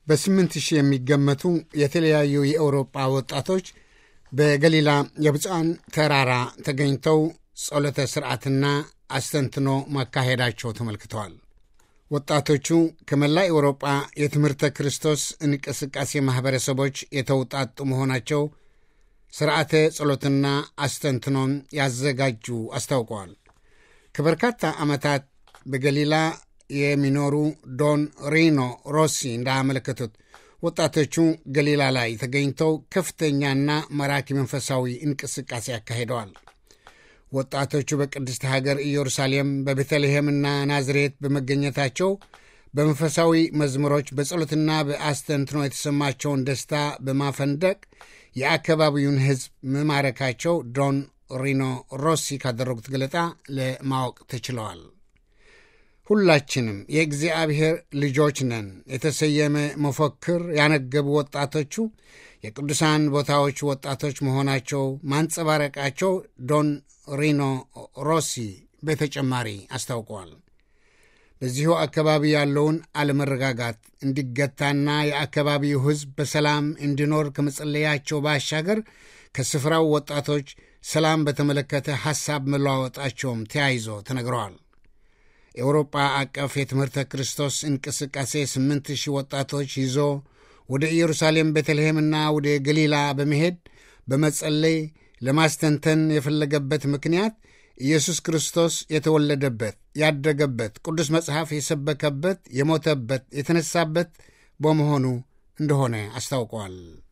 በስምንት ሺህ የሚገመቱ የተለያዩ የአውሮጳ ወጣቶች በገሊላ የብፁዓን ተራራ ተገኝተው ጸሎተ ሥርዓትና አስተንትኖ ማካሄዳቸው ተመልክተዋል። ወጣቶቹ ከመላ አውሮጳ የትምህርተ ክርስቶስ እንቅስቃሴ ማኅበረሰቦች የተውጣጡ መሆናቸው ሥርዓተ ጸሎትና አስተንትኖን ያዘጋጁ አስታውቀዋል። ከበርካታ ዓመታት በገሊላ የሚኖሩ ዶን ሪኖ ሮሲ እንዳመለከቱት ወጣቶቹ ገሊላ ላይ ተገኝተው ከፍተኛና ማራኪ መንፈሳዊ እንቅስቃሴ ያካሂደዋል። ወጣቶቹ በቅድስት ሀገር ኢየሩሳሌም በቤተልሔምና ናዝሬት በመገኘታቸው በመንፈሳዊ መዝሙሮች በጸሎትና በአስተንትኖ የተሰማቸውን ደስታ በማፈንደቅ የአካባቢውን ሕዝብ መማረካቸው ዶን ሪኖ ሮሲ ካደረጉት ገለጣ ለማወቅ ተችለዋል። ሁላችንም የእግዚአብሔር ልጆች ነን የተሰየመ መፈክር ያነገቡ ወጣቶቹ የቅዱሳን ቦታዎች ወጣቶች መሆናቸው ማንጸባረቃቸው ዶን ሪኖ ሮሲ በተጨማሪ አስታውቀዋል። በዚሁ አካባቢ ያለውን አለመረጋጋት እንዲገታና የአካባቢው ሕዝብ በሰላም እንዲኖር ከመጸለያቸው ባሻገር ከስፍራው ወጣቶች ሰላም በተመለከተ ሐሳብ መለዋወጣቸውም ተያይዞ ተነግረዋል። የአውሮጳ አቀፍ የትምህርተ ክርስቶስ እንቅስቃሴ ስምንት ሺህ ወጣቶች ይዞ ወደ ኢየሩሳሌም ቤተልሔምና ወደ ገሊላ በመሄድ በመጸለይ ለማስተንተን የፈለገበት ምክንያት ኢየሱስ ክርስቶስ የተወለደበት፣ ያደገበት፣ ቅዱስ መጽሐፍ የሰበከበት፣ የሞተበት፣ የተነሳበት በመሆኑ እንደሆነ አስታውቀዋል።